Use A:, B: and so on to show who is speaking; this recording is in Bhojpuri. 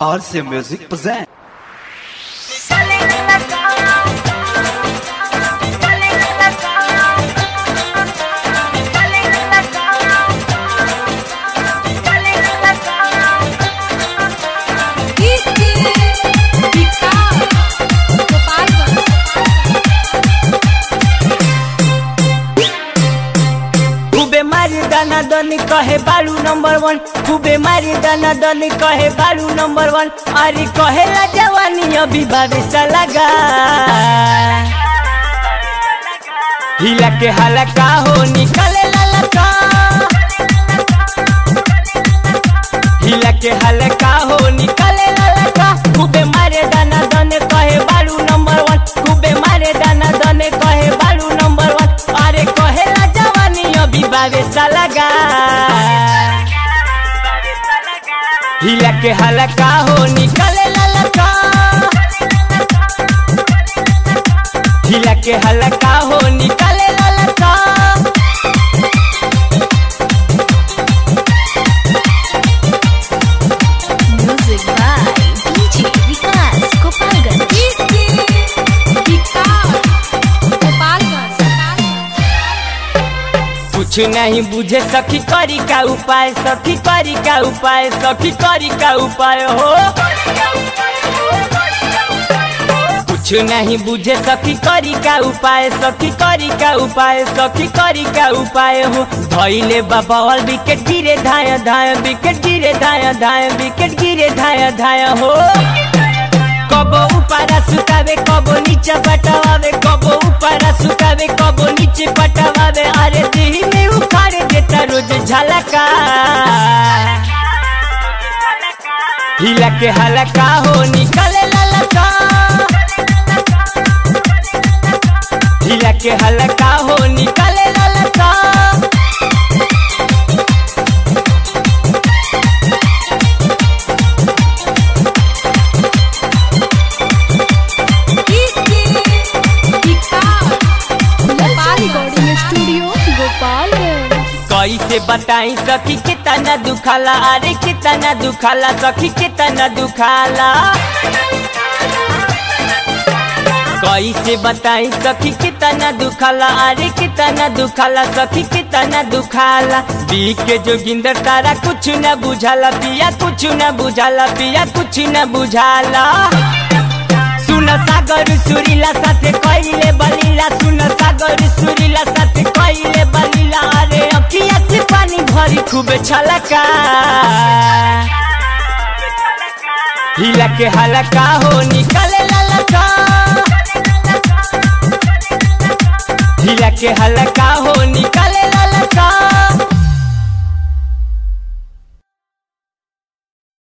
A: RC Music present.
B: खूबे मारी दाना दनी कहे बालू नंबर वन खूबे मारी दाना दनी कहे बालू नंबर वन अरे कहेला जवानी अभी बाबे लगा हिला के हाला का हो निकले ललका हिला के हाला का हो निकले ललका खूबे मारे दाना दने कहे बालू नंबर वन खूबे मारे दाना दने कहे बालू नंबर वन अरे कहेला जवानी अभी बाबे लगा हिला के हाला का हो निकले ललका हिला के हलका हो निकाले ललका
C: Music by DJ Vikas Kopalgan.
B: कुछ नहीं बुझे सखी करी का उपाय सखी करी का उपाय सखी करी का उपाय हो कुछ नहीं बुझे सखी करी का उपाय सखी करी का उपाय सखी करी का उपाय हो धैले बाबा विकेट गिरे धाय धाय विकेट गिरे धाय धाय विकेट गिरे धाय धाय हो कबो ऊपर सुतावे कबो नीचे पटवावे कबो ऊपर सुतावे कबो नीचे पटवावे अरे दिही में उखाड़ देता रोज झलका हिला के हलका हो निकले ललका हिला के हलका हो निकले ललका
C: रिकॉर्डिंग स्टूडियो गोपालगंज
B: कैसे बताई सखी कितना दुखाला अरे कितना दुखाला सखी कितना दुखाला कैसे बताई सखी कितना दुखाला अरे कितना दुखाला सखी कितना दुखाला बी के जोगिंदर तारा कुछ न बुझाला पिया कुछ न बुझाला पिया कुछ न बुझाला सुन सागर सुरीला साथे कइले बलीला सुन सागर सुरीला साथे कइले बलीला अरे अखिया से पानी भरी खूब छलका हिला के हलका हो निकले ललका हिला के हलका हो निकले ललका